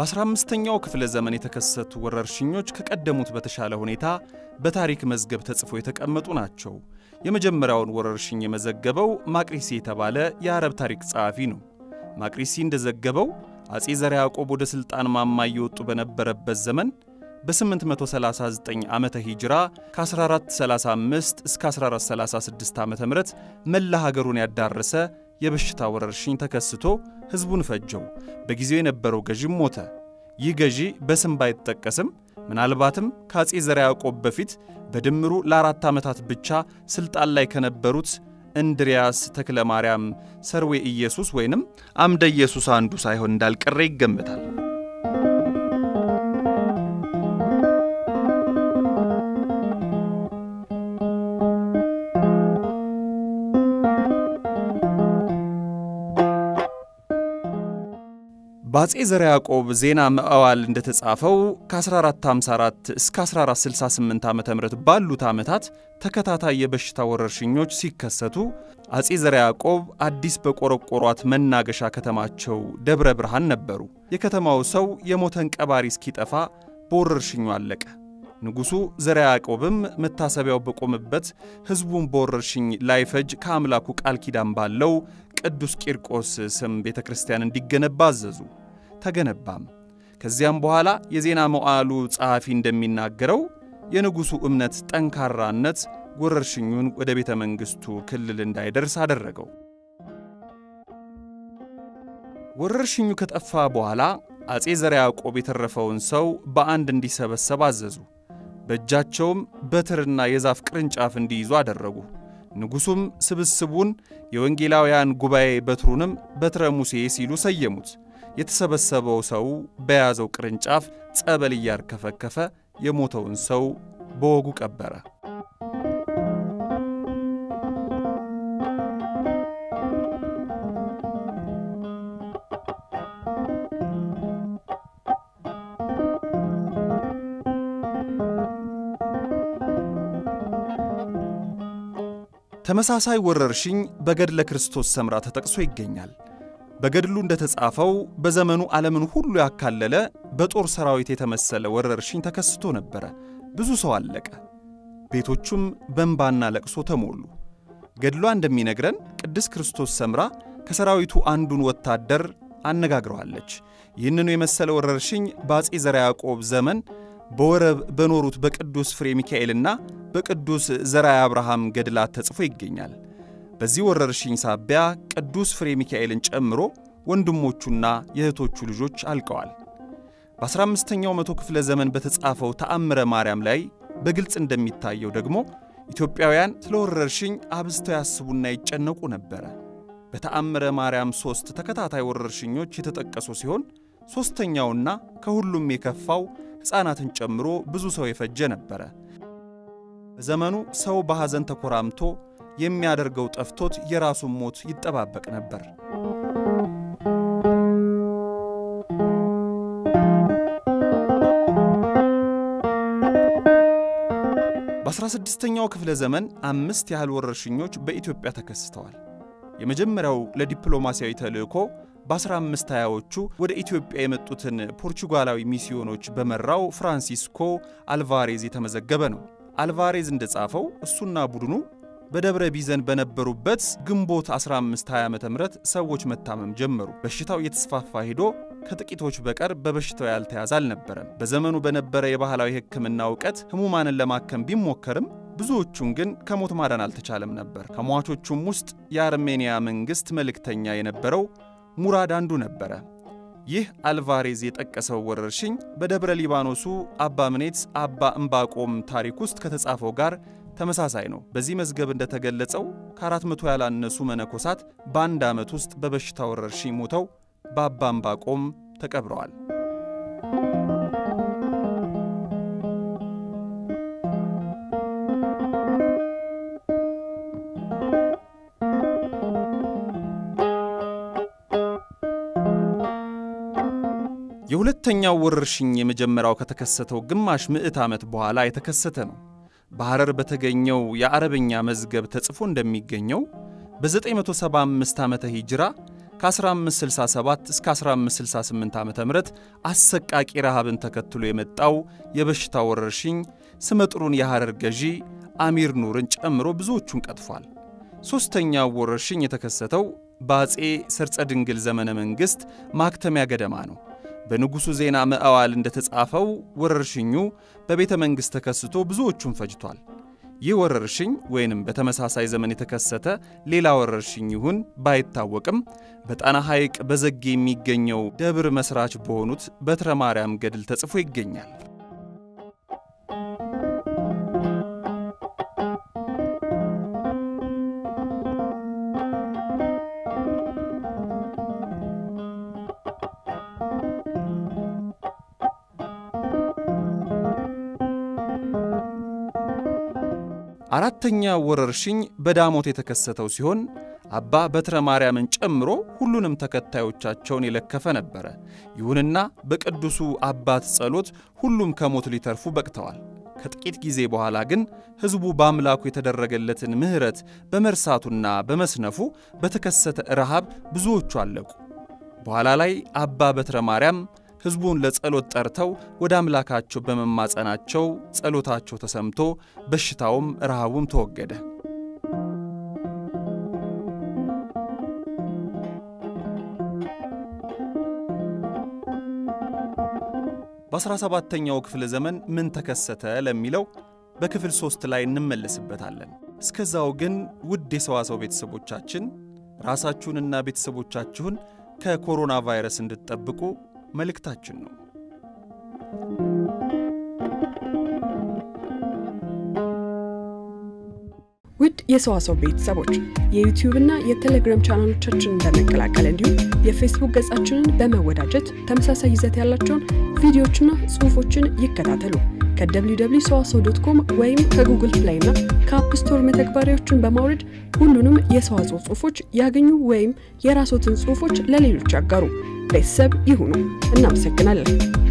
በ15ኛው ክፍለ ዘመን የተከሰቱ ወረርሽኞች ከቀደሙት በተሻለ ሁኔታ በታሪክ መዝገብ ተጽፎ የተቀመጡ ናቸው። የመጀመሪያውን ወረርሽኝ የመዘገበው ማቅሪሲ የተባለ የአረብ ታሪክ ጸሐፊ ነው። ማቅሪሲ እንደዘገበው አጼ ዘርዓ ያዕቆብ ወደ ሥልጣን ማማ እየወጡ በነበረበት ዘመን በ839 ዓመተ ሂጅራ ከ1435 እስከ 1436 ዓ ም መላ ሀገሩን ያዳረሰ የበሽታ ወረርሽኝ ተከስቶ ሕዝቡን ፈጀው። በጊዜው የነበረው ገዢም ሞተ። ይህ ገዢ በስም ባይጠቀስም ምናልባትም ከአጼ ዘርዓ ያዕቆብ በፊት በድምሩ ለአራት ዓመታት ብቻ ሥልጣን ላይ ከነበሩት እንድሪያስ ተክለ ማርያም ሰርዌ ኢየሱስ ወይንም አምደ ኢየሱስ አንዱ ሳይሆን እንዳልቀረ ይገመታል። በአጼ ዘርዓ ያዕቆብ ዜና መዋዕል እንደተጻፈው ከ1454 እስከ 1468 ዓ ም ባሉት ዓመታት ተከታታይ የበሽታ ወረርሽኞች ሲከሰቱ አጼ ዘርዓ ያዕቆብ አዲስ በቆረቆሯት መናገሻ ከተማቸው ደብረ ብርሃን ነበሩ። የከተማው ሰው የሞተን ቀባሪ እስኪጠፋ በወረርሽኙ አለቀ። ንጉሡ ዘርዓ ያዕቆብም መታሰቢያው በቆመበት ሕዝቡን በወረርሽኝ ላይፈጅ ከአምላኩ ቃል ኪዳን ባለው ቅዱስ ቂርቆስ ስም ቤተ ክርስቲያን እንዲገነባ አዘዙ። ተገነባም። ከዚያም በኋላ የዜና መዋዕሉ ጸሐፊ እንደሚናገረው የንጉሡ እምነት ጠንካራነት ወረርሽኙን ወደ ቤተ መንግሥቱ ክልል እንዳይደርስ አደረገው። ወረርሽኙ ከጠፋ በኋላ አጼ ዘርዓ ያዕቆብ የተረፈውን ሰው በአንድ እንዲሰበሰብ አዘዙ። በእጃቸውም በትርና የዛፍ ቅርንጫፍ እንዲይዙ አደረጉ። ንጉሡም ስብስቡን የወንጌላውያን ጉባኤ በትሩንም በትረ ሙሴ ሲሉ ሰየሙት። የተሰበሰበው ሰው በያዘው ቅርንጫፍ ጸበል እያርከፈከፈ የሞተውን ሰው በወጉ ቀበረ። ተመሳሳይ ወረርሽኝ በገድለ ክርስቶስ ሰምራ ተጠቅሶ ይገኛል። በገድሉ እንደተጻፈው በዘመኑ ዓለምን ሁሉ ያካለለ በጦር ሰራዊት የተመሰለ ወረርሽኝ ተከስቶ ነበረ። ብዙ ሰው አለቀ። ቤቶቹም በእንባና ለቅሶ ተሞሉ። ገድሏ እንደሚነግረን ቅድስት ክርስቶስ ሰምራ ከሰራዊቱ አንዱን ወታደር አነጋግረዋለች። ይህንኑ የመሰለ ወረርሽኝ በአጼ ዘርዓ ያዕቆብ ዘመን በወረብ በኖሩት በቅዱስ ፍሬ ሚካኤልና በቅዱስ ዘርዓ አብርሃም ገድላት ተጽፎ ይገኛል። በዚህ ወረርሽኝ ሳቢያ ቅዱስ ፍሬ ሚካኤልን ጨምሮ ወንድሞቹና የእህቶቹ ልጆች አልቀዋል። በ15ኛው መቶ ክፍለ ዘመን በተጻፈው ተአምረ ማርያም ላይ በግልጽ እንደሚታየው ደግሞ ኢትዮጵያውያን ስለ ወረርሽኝ አብዝተው ያስቡና ይጨነቁ ነበረ። በተአምረ ማርያም ሦስት ተከታታይ ወረርሽኞች የተጠቀሱ ሲሆን ሦስተኛውና ከሁሉም የከፋው ሕፃናትን ጨምሮ ብዙ ሰው የፈጀ ነበረ። በዘመኑ ሰው በሐዘን ተኮራምቶ የሚያደርገው ጠፍቶት የራሱን ሞት ይጠባበቅ ነበር። በ16ኛው ክፍለ ዘመን አምስት ያህል ወረርሽኞች በኢትዮጵያ ተከስተዋል። የመጀመሪያው ለዲፕሎማሲያዊ ተልእኮ በ1520ዎቹ ወደ ኢትዮጵያ የመጡትን ፖርቹጋላዊ ሚስዮኖች በመራው ፍራንሲስኮ አልቫሬዝ የተመዘገበ ነው። አልቫሬዝ እንደጻፈው እሱና ቡድኑ በደብረ ቢዘን በነበሩበት ግንቦት 1520 ዓ ም ሰዎች መታመም ጀመሩ። በሽታው እየተስፋፋ ሄዶ ከጥቂቶች በቀር በበሽታው ያልተያዘ አልነበረም። በዘመኑ በነበረ የባህላዊ ሕክምና እውቀት ህሙማንን ለማከም ቢሞከርም ብዙዎቹን ግን ከሞት ማዳን አልተቻለም ነበር። ከሟቾቹም ውስጥ የአርሜንያ መንግሥት መልእክተኛ የነበረው ሙራድ አንዱ ነበረ። ይህ አልቫሬዝ የጠቀሰው ወረርሽኝ በደብረ ሊባኖሱ አባ ምኔት አባ እምባቆም ታሪክ ውስጥ ከተጻፈው ጋር ተመሳሳይ ነው። በዚህ መዝገብ እንደተገለጸው ከአራት መቶ ያላነሱ መነኮሳት በአንድ ዓመት ውስጥ በበሽታ ወረርሽኝ ሞተው በአባ እምባቆም ተቀብረዋል። የሁለተኛው ወረርሽኝ የመጀመሪያው ከተከሰተው ግማሽ ምዕት ዓመት በኋላ የተከሰተ ነው። በሐረር በተገኘው የአረበኛ መዝገብ ተጽፎ እንደሚገኘው በ975 ዓመተ ሂጅራ ከ1567 እስከ 1568 ዓ ም አሰቃቂ ረሃብን ተከትሎ የመጣው የበሽታ ወረርሽኝ ስመጥሩን የሐረር ገዢ አሚር ኑርን ጨምሮ ብዙዎቹን ቀጥፏል። ሦስተኛው ወረርሽኝ የተከሰተው በአፄ ሰርጸ ድንግል ዘመነ መንግሥት ማክተሚያ ገደማ ነው። በንጉሡ ዜና መዕዋል እንደተጻፈው ወረርሽኙ በቤተ መንግሥት ተከስቶ ብዙዎቹን ፈጅቷል። ይህ ወረርሽኝ ወይንም በተመሳሳይ ዘመን የተከሰተ ሌላ ወረርሽኝ ይሁን ባይታወቅም በጣና ሐይቅ በዘጌ የሚገኘው ደብር መሥራች በሆኑት በትረ ማርያም ገድል ተጽፎ ይገኛል። አራተኛው ወረርሽኝ በዳሞት የተከሰተው ሲሆን አባ በትረ ማርያምን ጨምሮ ሁሉንም ተከታዮቻቸውን የለከፈ ነበረ። ይሁንና በቅዱሱ አባት ጸሎት ሁሉም ከሞት ሊተርፉ በቅተዋል። ከጥቂት ጊዜ በኋላ ግን ሕዝቡ በአምላኩ የተደረገለትን ምሕረት በመርሳቱና በመስነፉ በተከሰተ ረሃብ ብዙዎቹ አለቁ። በኋላ ላይ አባ በትረ ማርያም ሕዝቡን ለጸሎት ጠርተው ወደ አምላካቸው በመማጸናቸው ጸሎታቸው ተሰምቶ በሽታውም ረሃቡም ተወገደ። በ17ኛው ክፍለ ዘመን ምን ተከሰተ ለሚለው በክፍል ሦስት ላይ እንመለስበታለን። እስከዛው ግን ውድ የሰዋሰው ቤተሰቦቻችን ራሳችሁንና ቤተሰቦቻችሁን ከኮሮና ቫይረስ እንድትጠብቁ መልእክታችን ነው። ውድ የሰዋሰው ቤተሰቦች የዩቲዩብና የቴሌግራም ቻናሎቻችንን በመቀላቀል እንዲሁም የፌስቡክ ገጻችንን በመወዳጀት ተመሳሳይ ይዘት ያላቸውን ቪዲዮዎችና ጽሑፎችን ይከታተሉ። ከwww ሰዋሰው ዶት ኮም ወይም ከጉግል ፕሌይ እና ከአፕ ስቶር መተግበሪያዎችን በማውረድ ሁሉንም የሰዋስው ጽሑፎች ያገኙ ወይም የራስዎትን ጽሑፎች ለሌሎች ያጋሩ። ቤተሰብ ይሁኑ። እናመሰግናለን።